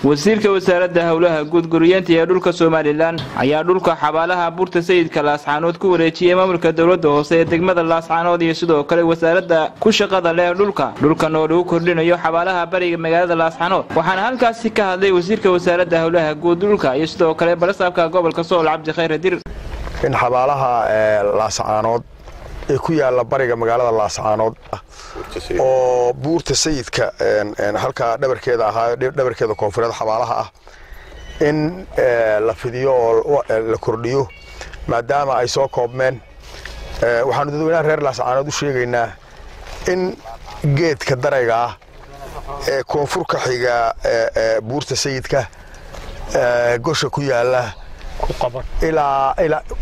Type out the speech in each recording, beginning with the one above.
wasiirka wasaaradda howlaha guud guriyeenta ee dhulka somalilan ayaa dhulka xabaalaha buurta sayidka laascaanood ku wareejiyey maamulka dowladda hoose ee degmada laascaanood iyo sidoo kale wasaaradda ku shaqada leh dhulka dhulkan oo lagu kordhinayo xabaalaha bariga magaalada laascaanood waxaana halkaasi ka hadlay wasiirka wasaaradda howlaha guud dhulka iyo sidoo kale balasaabka gobolka sool cabdi khayr dir in xabaalaha laascaanood ee ku yaala bariga magaalada laascaanood oo buurta sayidka halkaa dhabarkeeda ahaa dhabarkeeda koonfureed xabaalaha ah in la fidiyo oo la kordhiyo maadaama ay soo koobmeen waxaanu dadweynaha reer laascaanood u sheegaynaa in geedka darayga ah ee koonfurka xiga buurta sayidka gosha ku yaala ilaa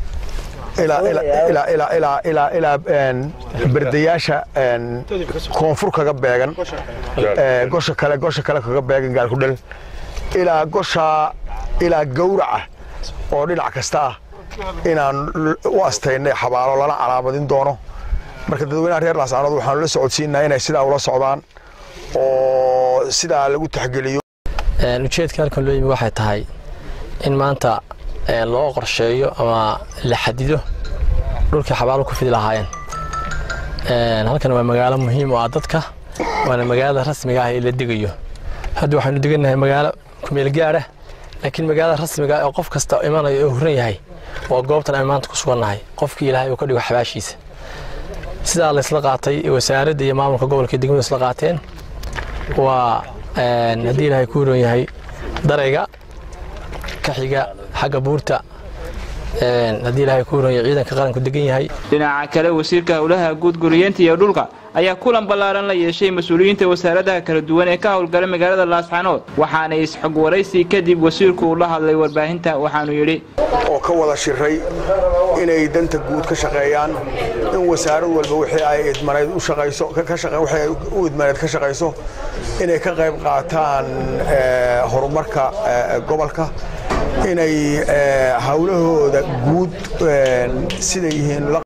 ilaa berdayaasha koonfur kaga beegan gosha kale gosha kale kaga beegan gaalkudhel ilaa goshaa ilaa gawraca oo dhinac kasta ah inaan u astaynay xabaalo lana calaamadin doono marka dadweynaha reer laascaanood waxaanu la socodsiinaa inay sidaa ula socdaan oo sidaa lagu taxgeliyo ujeedka halkan loo yimi waxay tahay in maanta loo qorsheeyo ama la xadido dhulkii xabaalo ku fidi lahaayeen halkan waa magaalo muhiim oo ah dadka waana magaalada rasmiga ah ee la degayo hadda waxaanu degannahay magaalo kumeel gaadha laakiin magaalada rasmiga ah oo qof kasta imanayo oo huran yahay waa goobtan aan maanta ku sugannahay qofkii ilaahay uu ka dhigo xabaashiisa sidaa laysla qaatay wasaaradda iyo maamulka gobolka degmadu isla qaateen waa haddii ilaahay ku huran yahay darayga ka xiga xagga buurta haddii ilaahay ku huranya ciidanka qaranku degan yahay dhinaca kale wasiirka howlaha guud guriyeenta iyo dhulka ayaa kulan ballaaran la yeeshay mas-uuliyiinta wasaaradaha kala duwan ee ka howlgala magaalada laascaanood waxaana isxog waraysi kadib wasiirku uu la hadlay warbaahinta waxaanu yidhi oo ka wada shiray inay danta guud ka shaqeeyaan in wasaarad walba wixii ay idmaneed u shaqayso wixii ay u idmaneed ka shaqayso inay ka qayb qaataan horumarka gobolka inay hawlahooda guud siday yihiin